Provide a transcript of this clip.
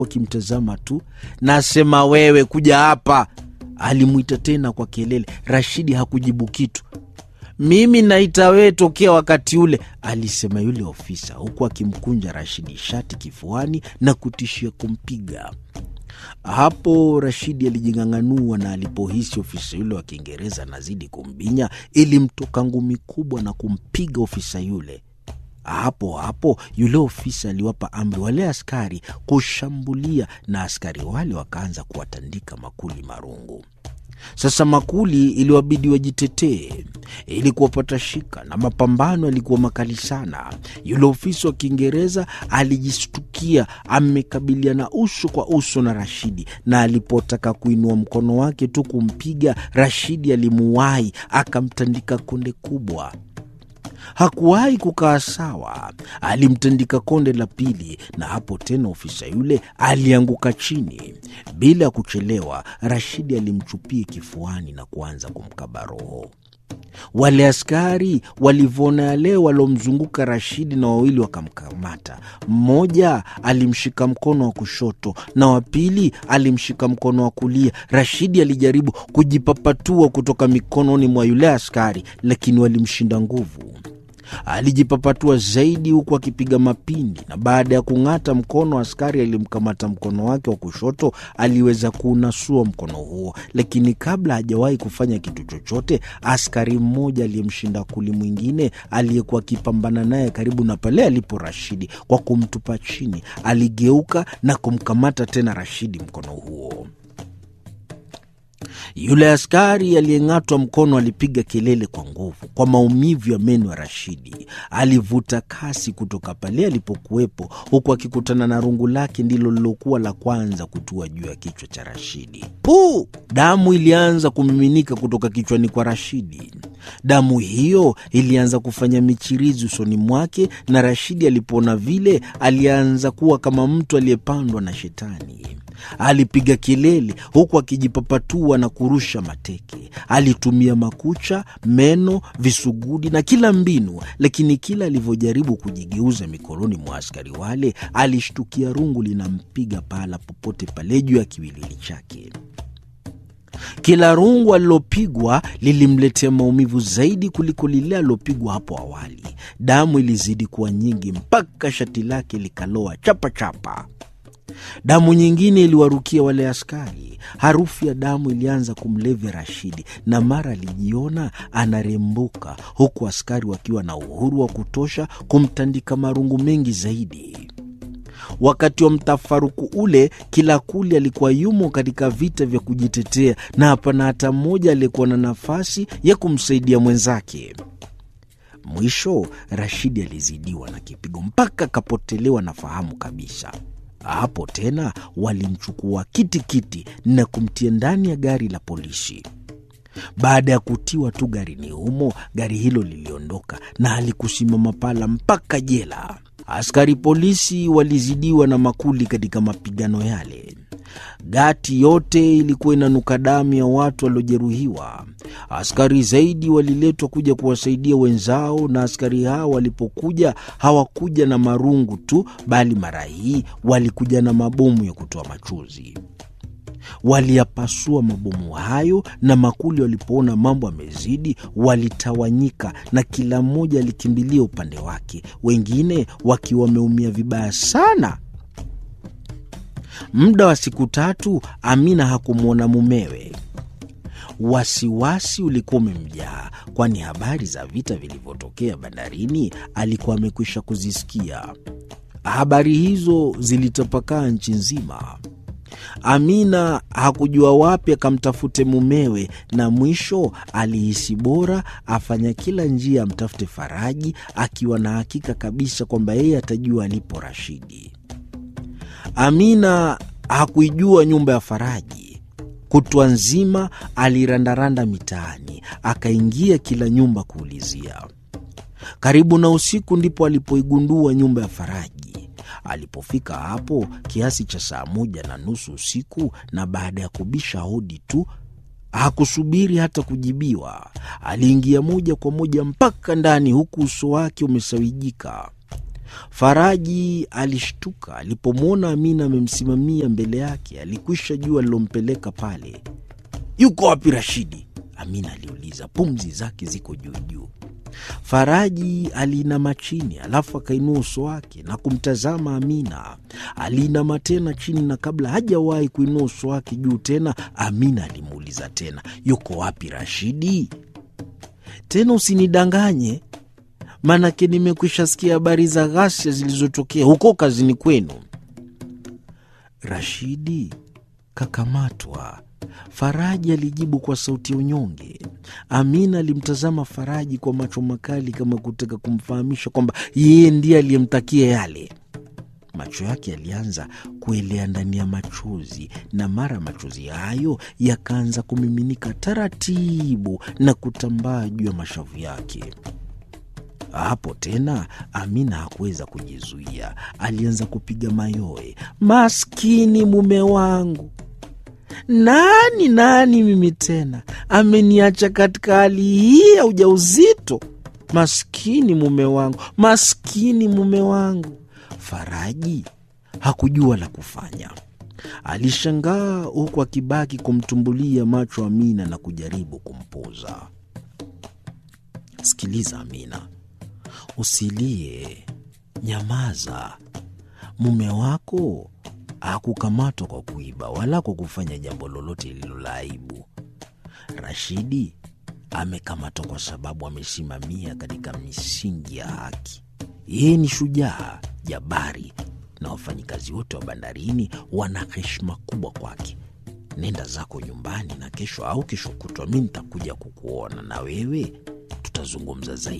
wakimtazama tu. Nasema wewe, kuja hapa, alimwita tena kwa kelele. Rashidi hakujibu kitu. Mimi naita wewe tokea wakati ule, alisema yule ofisa, huku akimkunja Rashidi shati kifuani na kutishia kumpiga. Hapo Rashidi alijing'ang'anua, na alipohisi ofisa yule wa Kiingereza anazidi kumbinya, ilimtoka ngumi kubwa na kumpiga ofisa yule. Hapo hapo yule ofisa aliwapa amri wale askari kushambulia, na askari wale wakaanza kuwatandika makuli marungu. Sasa makuli iliwabidi wajitetee ili kuwapata shika, na mapambano yalikuwa makali sana. Yule ofisa wa Kiingereza alijistukia amekabiliana uso kwa uso na Rashidi, na alipotaka kuinua mkono wake tu kumpiga, Rashidi alimuwahi akamtandika konde kubwa. Hakuwahi kukaa sawa, alimtandika konde la pili, na hapo tena ofisa yule alianguka chini. Bila ya kuchelewa, Rashidi alimchupia kifuani na kuanza kumkaba roho. Wale askari walivyoona yale walomzunguka Rashidi na wawili wakamkamata. Mmoja alimshika mkono wa kushoto na wa pili alimshika mkono wa kulia. Rashidi alijaribu kujipapatua kutoka mikononi mwa yule askari, lakini walimshinda nguvu. Alijipapatua zaidi huku akipiga mapindi, na baada ya kung'ata mkono askari alimkamata mkono wake wa kushoto, aliweza kuunasua mkono huo, lakini kabla hajawahi kufanya kitu chochote, askari mmoja aliyemshinda kuli mwingine aliyekuwa akipambana naye karibu na pale alipo Rashidi, kwa kumtupa chini, aligeuka na kumkamata tena Rashidi mkono huo. Yule askari aliyeng'atwa mkono alipiga kelele kwa nguvu kwa maumivu ya meno ya Rashidi. Alivuta kasi kutoka pale alipokuwepo, huku akikutana na rungu lake ndilo lilokuwa la kwanza kutua juu ya kichwa cha Rashidi. Puu! Damu ilianza kumiminika kutoka kichwani kwa Rashidi. Damu hiyo ilianza kufanya michirizi usoni mwake, na Rashidi alipoona vile, alianza kuwa kama mtu aliyepandwa na shetani. Alipiga kelele huku akijipapatua na kurusha mateke. Alitumia makucha, meno, visugudi na kila mbinu, lakini kila alivyojaribu kujigeuza mikononi mwa askari wale, alishtukia rungu linampiga pahala popote pale juu ya kiwiliwili chake. Kila rungu alilopigwa lilimletea maumivu zaidi kuliko lile alilopigwa hapo awali. Damu ilizidi kuwa nyingi mpaka shati lake likaloa chapachapa. Damu nyingine iliwarukia wale askari. Harufu ya damu ilianza kumlevya Rashidi, na mara alijiona anarembuka, huku askari wakiwa na uhuru wa kutosha kumtandika marungu mengi zaidi. Wakati wa mtafaruku ule, kila kuli alikuwa yumo katika vita vya kujitetea, na hapana hata mmoja aliyekuwa na nafasi ya kumsaidia mwenzake. Mwisho Rashidi alizidiwa na kipigo mpaka akapotelewa na fahamu kabisa. Hapo tena walimchukua kitikiti na kumtia ndani ya gari la polisi. Baada ya kutiwa tu garini humo, gari hilo liliondoka na halikusimama pala mpaka jela. Askari polisi walizidiwa na makuli katika mapigano yale. Gati yote ilikuwa inanuka damu ya watu waliojeruhiwa. Askari zaidi waliletwa kuja kuwasaidia wenzao, na askari hao walipokuja hawakuja na marungu tu, bali mara hii walikuja na mabomu ya kutoa machozi. Waliyapasua mabomu hayo, na makuli walipoona mambo yamezidi, walitawanyika na kila mmoja alikimbilia upande wake, wengine wakiwa wameumia vibaya sana. Muda wa siku tatu Amina hakumwona mumewe. Wasiwasi ulikuwa umemjaa, kwani habari za vita vilivyotokea bandarini alikuwa amekwisha kuzisikia. Habari hizo zilitapakaa nchi nzima. Amina hakujua wapi akamtafute mumewe, na mwisho alihisi bora afanya kila njia amtafute Faraji, akiwa na hakika kabisa kwamba yeye atajua alipo Rashidi. Amina hakuijua nyumba ya Faraji. Kutwa nzima alirandaranda mitaani, akaingia kila nyumba kuulizia. Karibu na usiku ndipo alipoigundua nyumba ya Faraji. Alipofika hapo kiasi cha saa moja na nusu usiku, na baada ya kubisha hodi tu, hakusubiri hata kujibiwa, aliingia moja kwa moja mpaka ndani, huku uso wake umesawijika. Faraji alishtuka alipomwona Amina amemsimamia mbele yake. Alikwisha jua alilompeleka pale. Yuko wapi Rashidi? Amina aliuliza, pumzi zake ziko juu juu. Faraji aliinama chini, alafu akainua uso wake na kumtazama Amina. Aliinama tena chini, na kabla hajawahi kuinua uso wake juu tena, Amina alimuuliza tena, yuko wapi Rashidi? Tena usinidanganye, maanake nimekwisha sikia habari za ghasia zilizotokea huko kazini kwenu. Rashidi kakamatwa, Faraji alijibu kwa sauti ya unyonge. Amina alimtazama Faraji kwa macho makali, kama kutaka kumfahamisha kwamba yeye ndiye aliyemtakia yale. Macho yake yalianza kuelea ndani ya machozi, na mara machozi hayo yakaanza kumiminika taratibu na kutambaa juu ya mashavu yake. Hapo tena Amina hakuweza kujizuia, alianza kupiga mayowe. Maskini mume wangu, nani nani mimi tena, ameniacha katika hali hii ya ujauzito. Maskini mume wangu, maskini mume wangu. Faraji hakujua la kufanya. Alishangaa huku akibaki kumtumbulia macho Amina na kujaribu kumpoza. Sikiliza Amina, usilie, nyamaza. Mume wako hakukamatwa kwa kuiba wala kwa kufanya jambo lolote lililo la aibu. Rashidi amekamatwa kwa sababu amesimamia katika misingi ya haki. Yeye ni shujaa jabari, na wafanyikazi wote wa bandarini wana heshima kubwa kwake. Nenda zako nyumbani, na kesho au kesho kutwa mi nitakuja kukuona, na wewe tutazungumza zaidi.